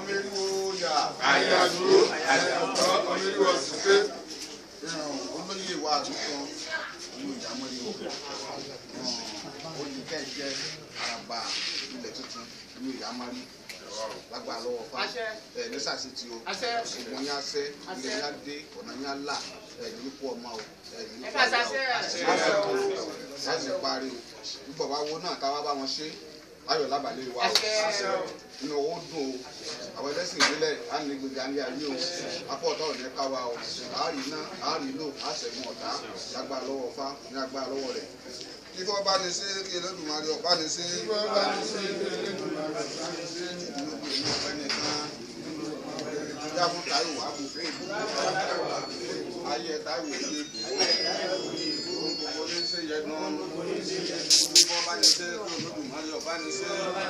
ọmọ eriwo yà Àyàdúró, àyàdúró ọmọ eriwo sùké olóyè wa àdúgbò ìlú ìyàmọ́lẹ́ o olùkẹ́ jẹ́ àràbà ilẹ̀ tuntun ìlú ìyàmọ́lẹ́ lágbára lọ́wọ́ fa Àṣẹ. ẹ lẹ́sàsì tí o Àṣẹ. ògùn yín asẹ́ ilé yín adé ọ̀nà yín alà ẹ ní kú ọmọ o ẹ ní Ẹ kú ká ọmọ ṣàṣẹ. o láti parí o nígbà wá wo náà ká wá bá wọn ṣe ayọ̀ lábàlẹ̀ wa o Àṣẹ. inú owó dùn o àwọn ẹlẹ́sìn ìbílẹ̀ á ní gbèdé alẹ́ ayé o afọ ọ̀tá òní ká wa o àárí iná àárí lò àṣẹ̀gun ọ̀tá lágbára lọ́wọ́ fá ní agbára lọ́wọ́ rẹ̀ kí fọ́ bá ní sí kí Elédùmarè ọ̀bá ní sí. kí fọ́ bá ní sí kí Elédùmarè ọ̀bá ní sí. ìlú ìlú ọ̀fẹ́ nìkan ìyá fún Táíwò àbùfẹ́ ìbò ayé Táíwò ilé ìbò ohun gbogbo ní sí yẹnu kí fọ́ bá ní sí kí Olódùmarè ọ̀bá ní sí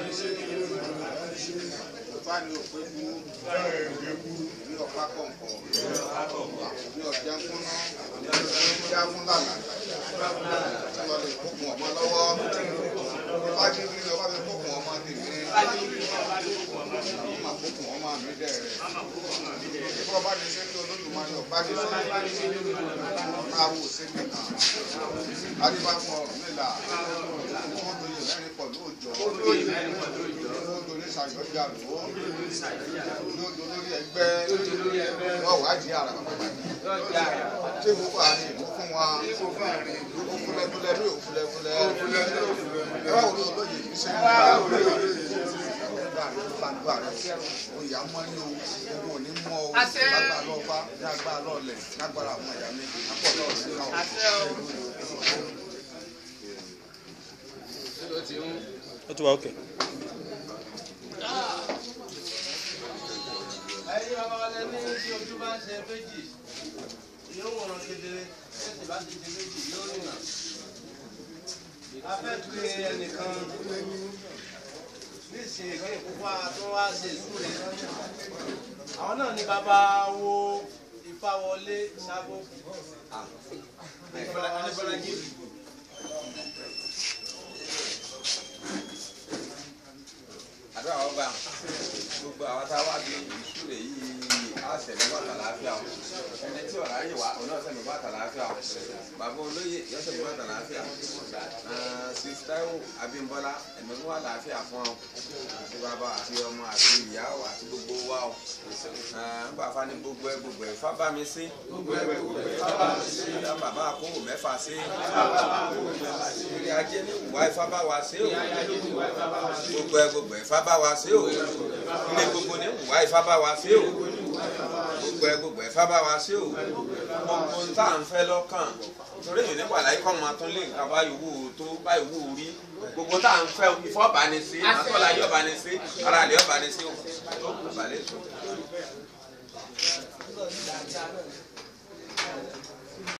ọba ní òpé kú ní ọ̀pá kọ̀ǹkọ̀ ní ọ̀jẹ̀ ńkúná ní ọ̀jẹ̀ ńkúnlànà tí wọ́n lè kókun ọmọ lọ́wọ́ ọba ní kí ni ọba fi kókun ọmọ tèmi ọmọ kókun ọmọ mi dẹ̀rẹ̀ bí ọba ní ṣe kí Olódùmarè ọba ní ṣe máa wò sí nìkan adébáfọ̀ nílà wọ́n tó yẹ lẹ́rìí pọ̀ lóòjọ́ lóòjọ́ ní sàyọ́jà lò ó lóòjọ́ lórí ẹgbẹ́ wọ́n wá jí ara bàbá ṣé gbogbo àárín ìlú fún wa òfúlẹ́fúlẹ́ ní òfúlẹ́fúlẹ́ ẹ wá wòlé olóyè yìí ṣe ń bá gbàdúrà rẹ oyà mọ ní o gbogbo òní mọ o Àṣẹ. lágbà lọ́ọ̀bá ní agbára lọ́ọ̀lẹ̀ lágbára àwọn ẹ̀yà mi àpọ̀ lọ́ọ̀ sí káwọn. Àṣẹ o. ó ti wà ókè. ẹ̀yin bàbá wa lẹ ní tí ojú bá ń ṣe méjì yóò wọ̀rọ̀ kedere ẹ̀sì bá ti ṣe méjì yóò rìnà. a fẹ́ pe ẹnìkan nísìnyí kí ìkópa tó wá ṣe ìsúre. àwọn náà ní bàbá wo Ifáwọlé Sábó. Adébọ́lájí. àdúrà wọn gbà gbogbo àwọn tá a wá bí ìṣúlẹ̀ yìí á sẹ̀lẹ̀ bàtà láàfíà o ẹni tí ọ̀rá yìí wá òun náà sẹ̀lẹ̀ bàtà láàfíà o bàbá olóyè yọ sẹ̀lẹ̀ bàtà láàfíà sísítáwò Abímbọ́lá ẹ̀mí mú wà láàfíà fún ọ àti bàbá àti ọmọ àti ìyá o àti gbogbo wa o nígbà fani gbogbo ẹ gbogbo ẹ fábà mi sí gbogbo ẹ gbogbo ẹ fábà mi sí bàbá àkówò mẹ́fà sí ìrìn ajé ní ìwà ìfábà wa sí o gbogbo ẹ gbogbo ẹ fábà wa sí o ilé gbogbo ní ìwà ìfábà wa sí o gbogbo ẹ gbogbo ẹ fábà wa sí o gbogbo ń tà ń fẹ́ lọ́kàn torí èyí nípa àlàyé kọ́ máa tún lè nǹkan bá yòówù tó bá yòówù rí gbogbo tá à ń fẹ́ ìfọ́ bá ní sí àtọ́lá yóò bá ní sí ara àlẹ́ yóò bá ní sí o tó kù balẹ̀ tó.